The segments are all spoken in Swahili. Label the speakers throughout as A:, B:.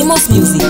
A: Amos Music.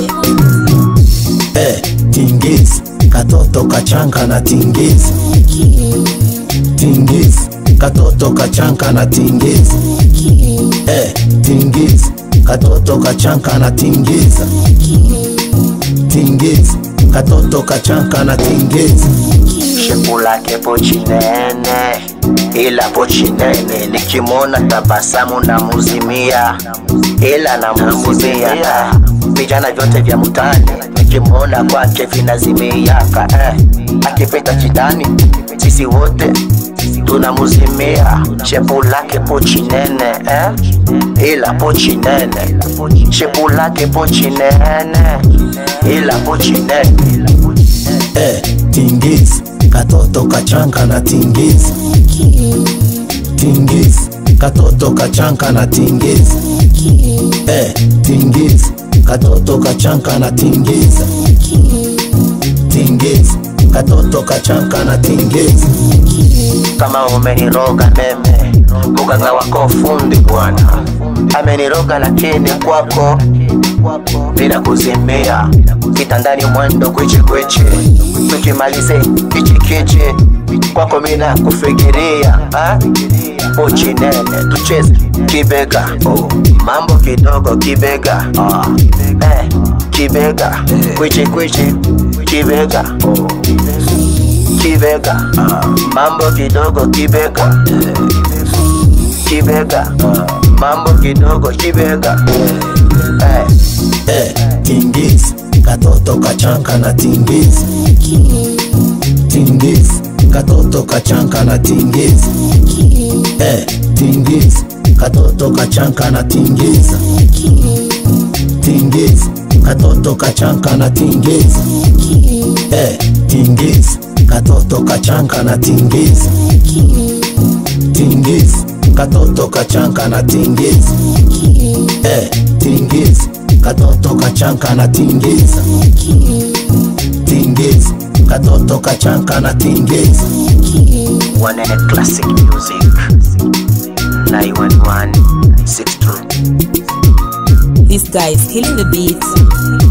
B: Eh, tingizi katoto kachanga na tingizi tingizi katoto kachanga na tingizi eh, tingizi katoto kachanga na tingiza tingizi katoto kachanga na tingizi
C: shepu lake pochi nene, ila pochi nene, nikimwona tabasamu na muzimia, ila na muzimia vijana vyote vya mutani, nikimwona kwake vinazimiaka eh. Akipita chitani, sisi wote tunamuzimia. Shepu lake pochi nene eh. ila pochi nene, shepu lake pochi nene, ila pochi nene
B: eh, tingizi katoto kachanga na tingizi tingizi katoto kachanga na tingizi eh, tingizi katoto kachanga na tingiza tingizi katoto kachanga na tingizi
C: kama umeniroga meme, muganga wako fundi bwana ameniroga, lakini kwako bila kuzimia, kitandani mwendo kwichi kwichi, tukimalize kichi kichi, kwako mina kufikiria ah? pochi nene tucheze kibega oh. mambo kidogo kibega ah. eh, kibega kwichi kwichi kibega oh kibega mambo kidogo kibega kibega mambo kidogo kibega eh.
B: eh, tingizi katoto kachanga na tingizi tingizi katoto kachanga na tingizi eh, tingizi katoto kachanga na tingiza tingizi katoto kachanga na tingiza eh, tingizi katoto kachanga na tingiza tingizi katoto kachanga na tingiza eh, tingizi katoto kachanga na tingiza tingizi katoto kachanga na tingiza
C: Wanene Classic Music 911 62
A: This guy is killing the beat.